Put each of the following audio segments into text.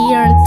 ENT.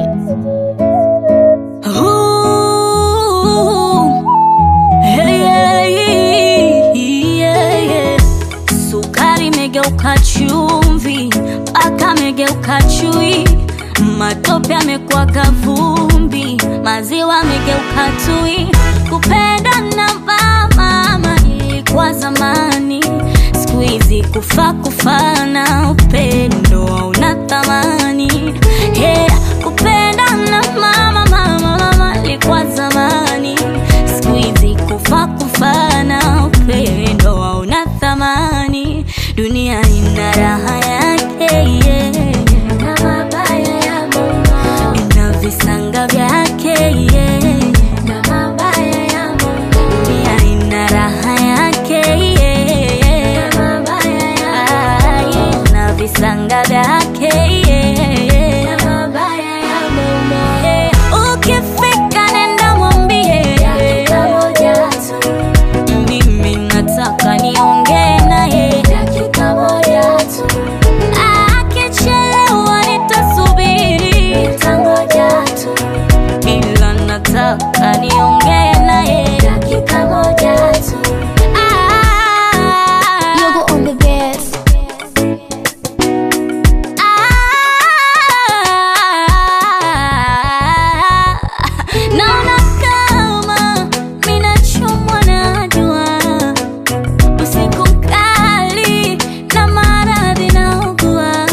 Ooh, hey, yeah, yeah, yeah. Sukari imegeuka chumvi, paka amegeuka chui, matope amekuwa kavumbi, maziwa amegeuka tui. Kupenda na mama ilikuwa zamani, siku hizi kufa kufana, upendo hauna thamani. Yeah, kupenda na mama mama mama ilikuwa zamani, siku hizi kufa kufana, upendo hauna thamani. Dunia ina raha yake yeah. na mabaya ya Mungu ina visanga vyake yeah. na mabaya ya Mungu dunia ina raha yake yeah. na mabaya ya Mungu na visanga vyake yeah. na mabaya ya Mungu yeah. Ukifika nenda mwambie dakika moja tu mimi nataka niongee naye dakika moja tu. Akichelewa nitasubiri, nitangoja tu, ila nataka niongee naye dakika moja tu. Ah, Yogo on the best. ah, naona kama minachomwa na jua usiku mkali na maradhi naugua,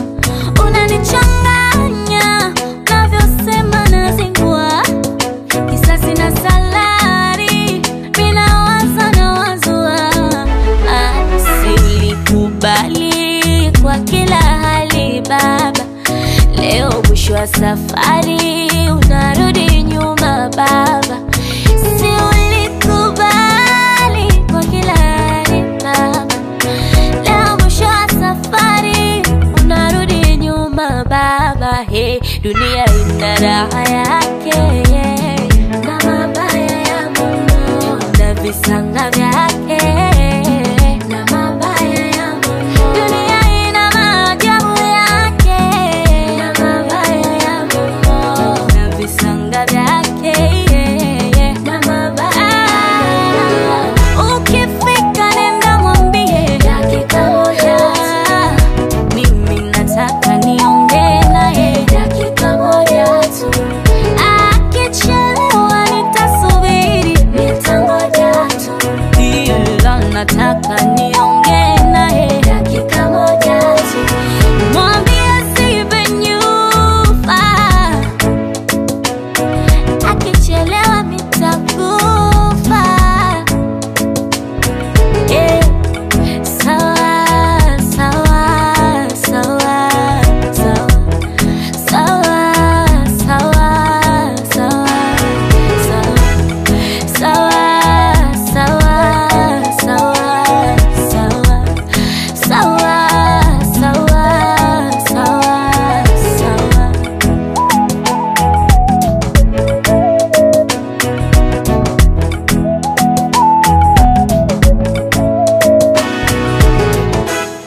unanichanganya navyosema nazingua, kisasi na salari minawaza na wazua, asilikubali kwa kila hali baba, leo mwisho wa safari unarudi nyuma baba, si ulikubali kwa kila hali baba, leo mwisho wa safari unarudi nyuma baba, he, dunia ina raha yake yeah. na mabaya ya Mungu na visanga vyake